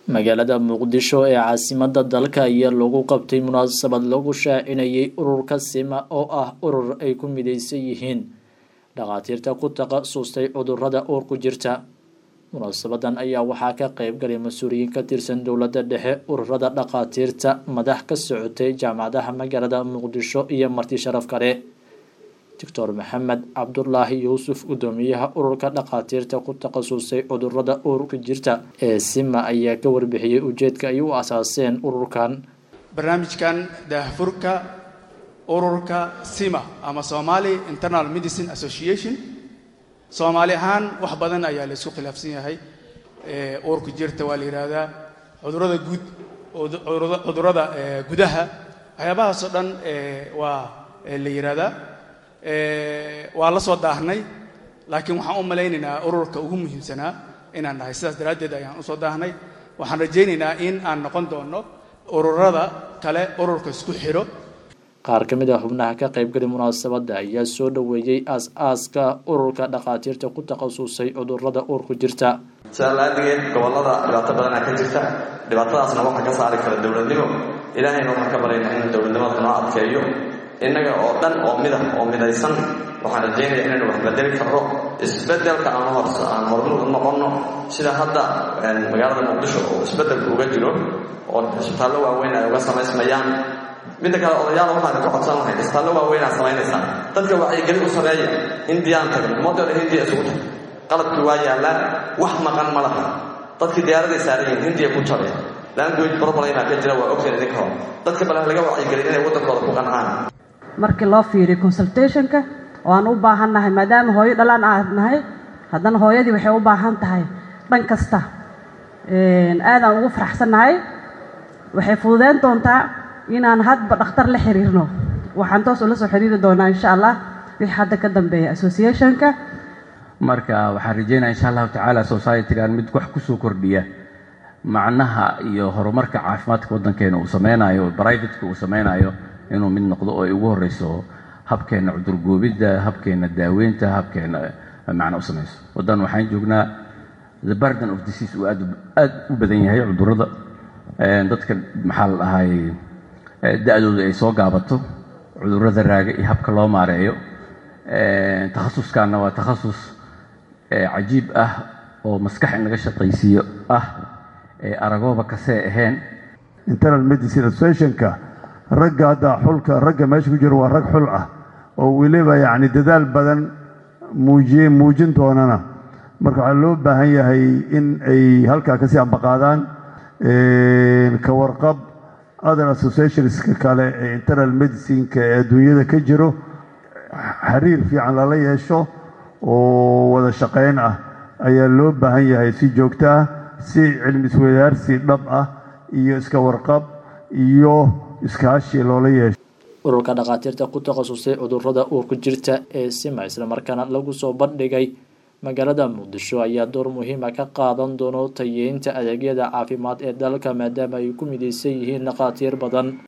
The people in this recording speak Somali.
magaalada muqdisho ee caasimada dalka ayaa lagu qabtay munaasabad lagu shaacinayay ururka sima oo ah urur ay ku mideysan yihiin dhakhaatiirta ku takhasustay cudurada uur ku jirta munaasabadan ayaa waxaa ka qeyb galay mas-uuliyiin ka tirsan dowladda dhexe ururada dhakhaatiirta madax ka socotay jaamacadaha magaalada muqdisho iyo marti sharaf kale doctor maxamed cabdulaahi yuusuf gudoomiyaha ururka dhakhaatiirta ku takhasusay cudurada uurka jirta ee sima ayaa ka warbixiyey ujeedka ay u asaaseen ururkan barnaamijkan daahfurka ururka sima ama somali internal medicine association soomaali ahaan wax badan ayaa la isku khilaafsan yahay uurka jirta waa la yidhaahdaa cudurada guud cudurada gudaha waxyaabahaasoo dhan waa la yidhaahdaa waa la soo daahnay laakiin waxaan u malaynaynaa ururka ugu muhiimsanaa inaan nahay sidaas daraaddeed ayaan usoo daahnay waxaan rajaynaynaa in aan noqon doonno ururada kale ururka isku xidho qaar ka mid a xubnaha ka qaybgali munaasabadda ayaa soo dhoweeyey aas-aaska ururka dhakhaatiirta ku takhasusay cudurada uurku jirta sidaa la-aadigeed gobollada dhibaato badanaa ka jirta dhibaatadaasna waxaa ka saari kara dowladnimo ilaahayna waxaan ka barayna in dowladnimada noo adkeeyo innaga oo dhan oo midah oo midaysan waxaan rajaynaya inaynu wax bedeli karno isbedelka aan horse aan hormar u noqonno sida hadda magaalada muqdisho oo isbedelka uga jiro oo isbitaallo waaweyn ay uga samaysmayaan midda kale odayaal waxaan ka codsan lahay isbitaallo waaweynaa samaynaysaa dadka wacyigelin u sameeya hindiyaan tagno ummadda dhan hindiya isugu tag qalabkii waa yaallaan wax maqan ma laha dadkii diyaaraday saaran yihiin hindiya ku jabay language problema ka jira waa ogteen idinka hor dadka bale laga wacyigelin inay waddankooda ku qancaan markii loo fiiriyo consultationka oo aan u baahan nahay maadaama hooyo dhalaan aad nahay haddana hooyadii waxay u baahan tahay dhan kasta aadaan ugu faraxsannahay waxay fududeyn doontaa inaan hadba dhakhtar la xiriirno waxaan toos ula soo xiriiri doonaa insha allah wixii hadda ka dambeeya associationka marka waxaan rajeynaya insha allahu tacaala societygan mid wax kusoo kordhiya macnaha iyo horumarka caafimaadka waddankeena uu sameynayo brivateka uu sameynayo inuu mid noqdo oo ay ugu horeyso habkeenna cudurgoobidda habkeenna daaweynta habkeenna macna u samayso waddan waxaan joognaa the burden of disease uu aad aad u badan yahay cudurrada dadka maxaa la dhahay da-dooda ay soo gaabato cudurrada raaga iyo habka loo maareeyo takhasuskanna waa takhasus cajiib ah oo maskax in laga shaqaysiiyo ah ee aragooba kasee ahayn internal medicine associationka ragga hadda xulka ragga meesha ku jiro waa rag xul ah oo weliba yacni dadaal badan muujiye muujin doonana marka waxaa loo baahan yahay in ay halkaa kasii ambaqaadaan ka warqab other associationska kale ee internal medicineka ee adduunyada ka jiro xiriir fiican lala yeesho oo wada shaqayn ah ayaa loo baahan yahay si joogto ah si cilmi iswadaarsi dhab ah iyo iska warqab iyo iskaashi loola yeesho ururka dhakhaatiirta ku takhasusay cudurada uurku jirta ee sima islamarkaana lagu soo bandhigay magaalada muqdisho ayaa door muhiima ka qaadan doono tayeynta adeegyada caafimaad ee dalka maadaama ay ku mideysan yihiin dhakhaatiir badan